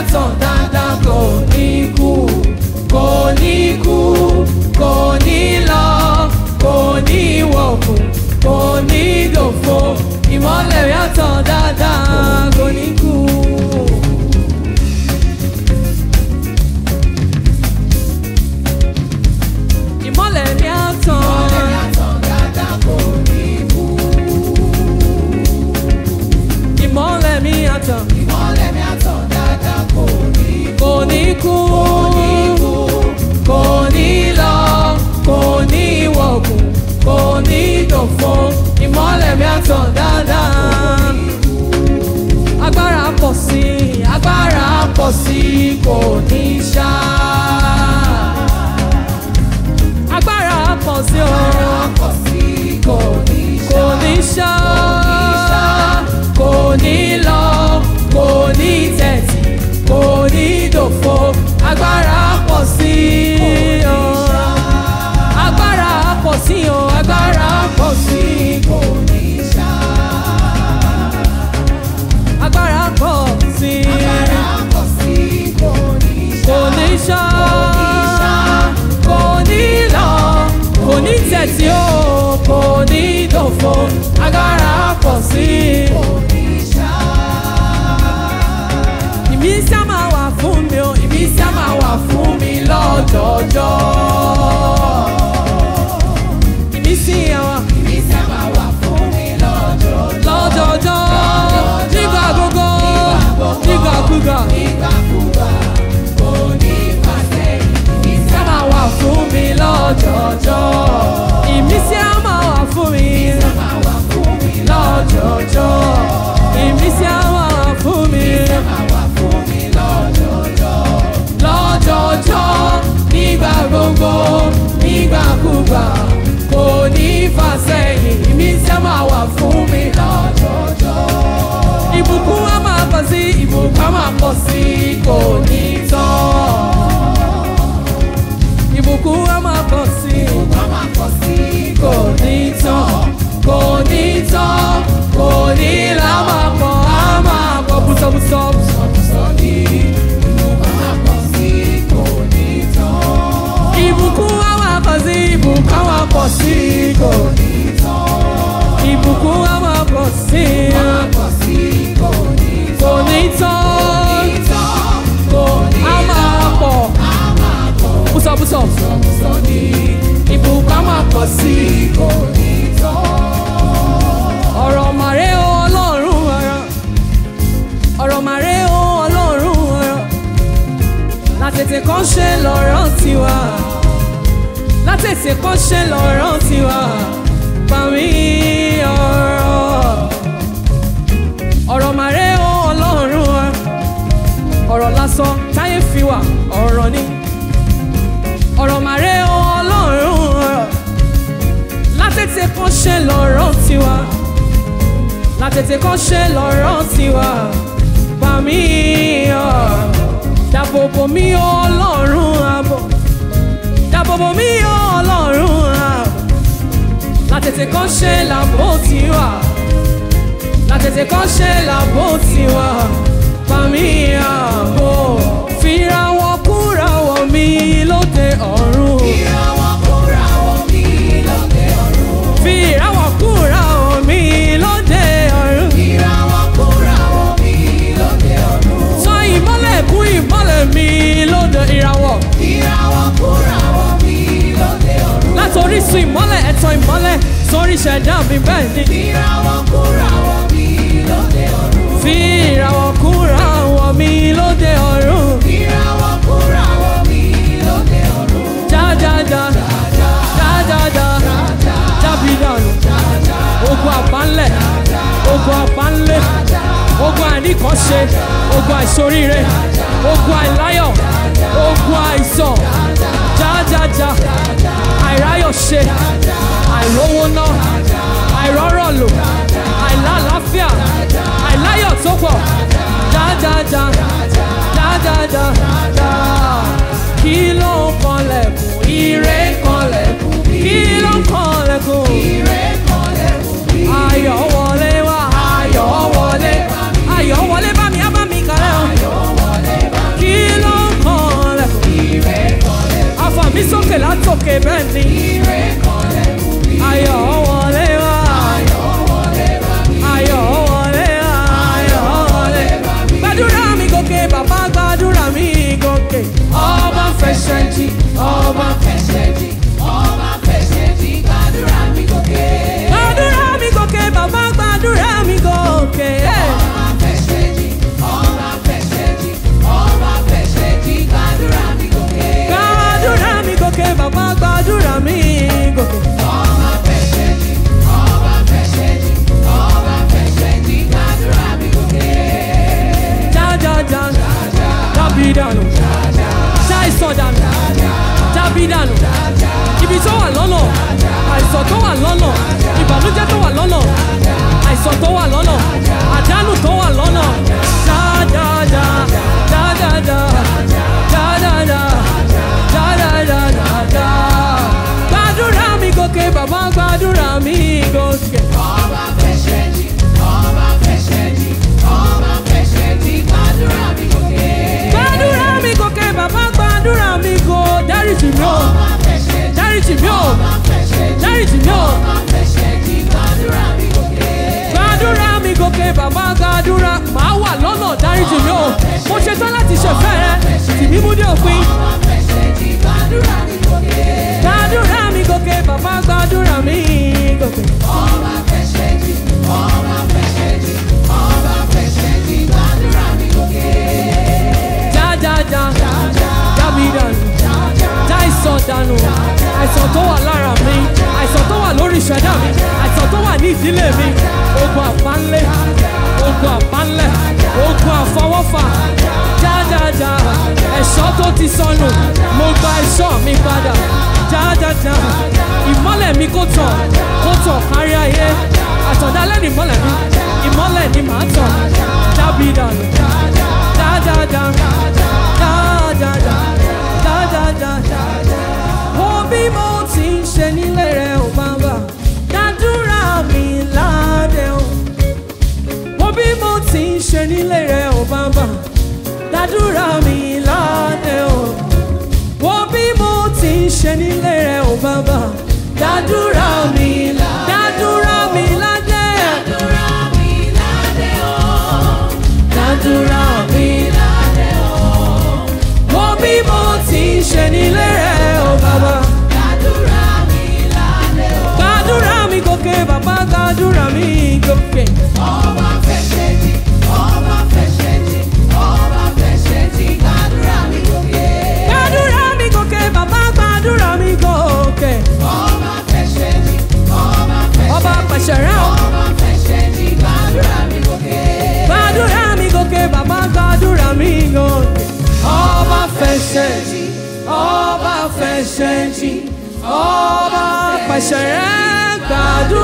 àtàn dáadáa kò ní kú kò ní kú kò ní lọ kò ní wọ̀kùn kò ní dòfo ìmọ́lẹ̀ mi àtàn dáadáa kò ní kú. ìmọ́lẹ̀ mi àtàn ìmọ́lẹ̀ mi àtàn kò ní kú kò ní lọ kò ní wọ̀kùn kò ní dòfo ìmọ́lẹ̀ mi àtàn dáadáa agbára pọ̀ sí i agbára pọ̀ sí i kò ní ṣá agbára pọ̀ sí o kò ní ṣá kò ní lọ kò ní tẹ̀tì kò ní dòfo agbára pọ̀ sí o agbára pọ̀ sí o agbára pọ̀ sí kò ní ṣá agbára pọ̀ sí kò ní ṣá kò ní lọ kò ní tẹ̀tì o kò ní dòfo agbára pọ̀ sí ìmísí á máa wà fún mi o ìmísí á máa wà fún mi lọ́jọ́jọ́ ìmísí àwọn lọ́jọ́jọ́ nígbà gbogbo nígbàkúgbà á máa wà fún mi lọ́jọ́jọ́ ìmísí á máa wà fún mi lọ́jọ́jọ́ ìmísí á máa wà fún mi lọ́jọ́jọ́ nígbà gbogbo nígbàkúgbà kò ní fà sẹ́yìn ìmísí á máa wà fún mi lọ́jọ́jọ́ ìbùkún á máa pọ̀ sí ìbùkún á máa pọ̀ sí kò ní tán ìbùkún á máa pọ̀ sí kò ní tán kò ní tán kò ní là á máa pọ̀ á máa pọ̀ bùsọ̀bùsọ̀ ìbùkún á máa pọ̀ sí ìbùkún á máa pọ̀ sí kò ní ìbùkún á máa pọ̀ sí kò ní tán á máa pọ̀ bùsọ̀bùsọ̀ ìbùkún á máa pọ̀ sí ọ̀rọ̀ màré o ọlọ́run ọ̀rọ̀ ọ̀rọ̀ màré o ọlọ́run ọ̀rọ̀ látètè kan ṣe lọ́rọ̀ tiwa látètè kan ṣe lọ́rọ̀ tiwa pàmí ọ̀rọ̀ ọ̀rọ̀ màré o ọlọ́run ọ̀rọ̀ ọ̀rọ̀ lásán táyé fi wà ọ̀rọ̀ ni ọ̀rọ̀ màré o ọlọ́run ọ̀rọ̀ látètè kan ṣe lọ́rọ̀ tiwa látètè kan ṣe lọ́rọ̀ tiwa bá mi ọ̀ dáàbòbò mi ò ọlọ́run àbọ̀ dáàbòbò mi ò ọlọ́run àbọ̀ látètè kan ṣe làbò tiwa látètè kan ṣe làbò tiwa bá mi àbọ̀ fìrà wọn kúra wọ̀ mi lóde ọ̀run. fi ìràwọ̀ kúra omi lóde ọ̀run. sọ ìmọ́lẹ̀ kún ìmọ́lẹ̀ mi lóde ìràwọ̀. láti orísun ìmọ́lẹ̀ ẹ̀tàn ìmọ́lẹ̀ sórí ìṣẹ̀dá mi bẹ́ẹ̀ ni. fi ìràwọ̀ kúra omi lóde ọ̀run. jájájá jájájá jábìdánù ogun àbánlẹ̀ ogun àbánlẹ̀ ogun àìníkànṣe ogun àìsoríire ogun àìláyọ̀ ogun àìsàn jájájá àìráyọ̀ṣe àìrówó ná àìrọ́rọ̀ lò àìlálàáfíà àìláyọ̀ tó pọ̀ jájájá jájájá já kí ló ń kanlẹ̀kùn ire kanlẹ̀kùn kí ló ń kanlẹ̀kùn ayọ̀ wọlé wá ayọ̀ wọlé ayọ̀ wọlé bá mi á bá mi kàlẹ́ o gòkè bàbá gbàdúrà màá wà lọ́nà dáríjì mi o mo ṣe tán láti ṣẹ̀fẹ́ rẹ tì mí mú dé òpin gbàdúrà mi gòkè bàbá gbàdúrà mi gòkè. já já já já mi dànù já àìsàn dànù àìsàn tó wà lára mi àìsàn tó wà lórí ìṣẹ̀dá mi àìsàn tó wà ní ìdílé mi ogun àpánlé ogun àpánlẹ̀ ogun àfọwọ́fà já já já ẹ̀ṣọ́ tó ti sọnù mo gba ẹ̀ṣọ́ mi padà já já já ìmọ́lẹ̀ mi kò tàn kò tàn kárí ayé àtọ̀dálẹ̀ ni ìmọ́lẹ̀ mi ìmọ́lẹ̀ ni màá tàn jábì dànù já já já já já já já já já já wo bí mo ti ń ṣe nílé rẹ ò bàbá dádúrà mi ládé o wo bí mo ti ń ṣe nílé rẹ ò bàbá dádúrà mi ládé o wo bí mo ti ń ṣe nílé rẹ ò bàbá dádúrà mi dádúrà mi ládé dádúrà mi ládé wo bí mo ti ń ṣe nílé rẹ ò bàbá. Gbàdúrà mi gòkè, bàbá gbàdúrà mi gòkè. Gbàdúrà mi gòkè, bàbá gbàdúrà mi gòkè. Ọba pẹ̀sẹ̀ rẹ̀ o. Gbàdúrà mi gòkè, bàbá gbàdúrà mi gòkè. Ọba fẹsẹ̀ jì, ọba fẹsẹ̀ jì, ọba pẹ̀sẹ̀ rẹ̀ gbàdúrà.